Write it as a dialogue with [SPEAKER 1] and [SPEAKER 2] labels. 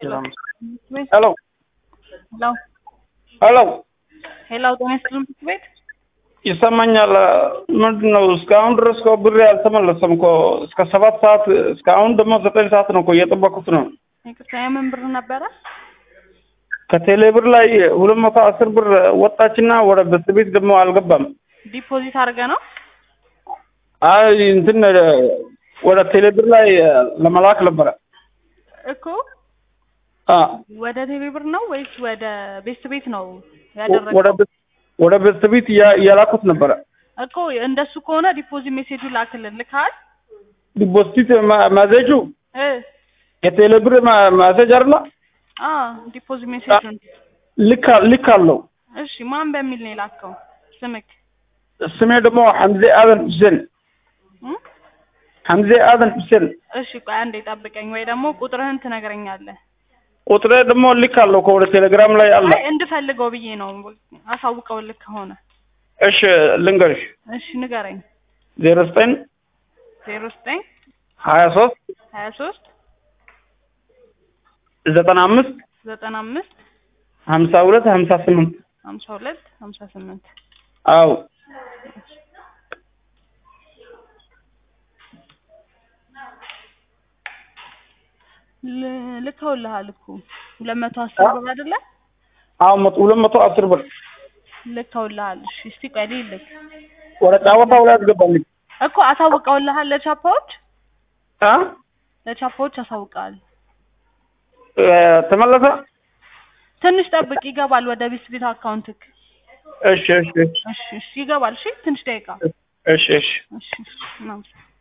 [SPEAKER 1] ሄሎ
[SPEAKER 2] ሄሎ
[SPEAKER 1] ሄሎ
[SPEAKER 2] ሄሎ ጤና ይስጥልን ትምህርት ቤት
[SPEAKER 1] ይሰማኛል። ምንድን ነው እስካሁን ድረስ እኮ ብሬ አልተመለሰም እኮ እስከ ሰባት ሰዓት እስካሁን ደግሞ ዘጠኝ ሰዓት ነው እኮ እየጠበኩት ነው።
[SPEAKER 2] ይቅርታ የምን ብር ነበረ?
[SPEAKER 1] ከቴሌ ብር ላይ ሁለት መቶ አስር ብር ወጣችና ወደ በስት ቤት ደግሞ አልገባም።
[SPEAKER 2] ዲፖዚት አድርገ ነው?
[SPEAKER 1] አይ እንትን ወደ ቴሌ ብር ላይ ለመላክ ነበረ።
[SPEAKER 2] እኮ
[SPEAKER 1] አ
[SPEAKER 2] ወደ ቴሌ ብር ነው ወይስ ወደ ቤት ቤት ነው
[SPEAKER 1] ወደ
[SPEAKER 2] ያደረገው?
[SPEAKER 1] በስ- ወደ በስት ቤት እያ- እያላኩት ነበረ።
[SPEAKER 2] እኮ እንደሱ ከሆነ ዲፖዚት ሜሴጁ ላክልን ልካል
[SPEAKER 1] ዲፖዚት ማዘጁ
[SPEAKER 2] እ
[SPEAKER 1] የቴሌ ብር ማዘጅ አይደለ?
[SPEAKER 2] አ ዲፖዚት ሜሴጁን
[SPEAKER 1] ልክ ልክ አለው።
[SPEAKER 2] እሺ ማን በሚል ነው የላከው? ስምክ
[SPEAKER 1] ስሜ ደግሞ ሐምዜ አደን ሁሴን
[SPEAKER 2] እ?
[SPEAKER 1] ሐምዜ አደን ሁሴን
[SPEAKER 2] እሺ ቆይ አንዴ ጠብቀኝ፣ ወይ ደግሞ ቁጥርህን ትነግረኛለህ።
[SPEAKER 1] ቁጥሬ ደግሞ ልክ አለው ከወደ ቴሌግራም ላይ አለ።
[SPEAKER 2] አይ እንድፈልገው ብዬ ነው አሳውቀው ልክ ከሆነ
[SPEAKER 1] እሺ ልንገርሽ
[SPEAKER 2] እሺ ንገረኝ።
[SPEAKER 1] ዜሮ ዘጠኝ
[SPEAKER 2] ዜሮ ዘጠኝ
[SPEAKER 1] ሀያ ሶስት
[SPEAKER 2] ሀያ ሶስት
[SPEAKER 1] ዘጠና አምስት
[SPEAKER 2] ዘጠና አምስት
[SPEAKER 1] ሀምሳ ሁለት ሀምሳ ስምንት
[SPEAKER 2] ሀምሳ ሁለት ሀምሳ ስምንት
[SPEAKER 1] አዎ
[SPEAKER 2] ል- ልከውልሃል እኮ ሁለት መቶ አስር ብር አይደለ?
[SPEAKER 1] አዎ መቶ ሁለት መቶ አስር ብር
[SPEAKER 2] ልከውልሃል። እሺ እስቲ ቆይ ልክ
[SPEAKER 1] ወደ ጫወታው ላይ አስገባልኝ
[SPEAKER 2] እኮ አሳውቀውልሃል። ለቻፓዎች
[SPEAKER 1] አ
[SPEAKER 2] ለቻፓዎች አሳውቀዋል።
[SPEAKER 1] እ፣ ተመለሰ
[SPEAKER 2] ትንሽ ጠብቅ፣ ይገባል ወደ ቢስ ቤት አካውንትክ።
[SPEAKER 1] እሺ እሺ
[SPEAKER 2] እሺ እሺ ይገባል። እሺ ትንሽ ደቂቃ።
[SPEAKER 1] እሺ እሺ
[SPEAKER 2] እሺ እሺ ምናምን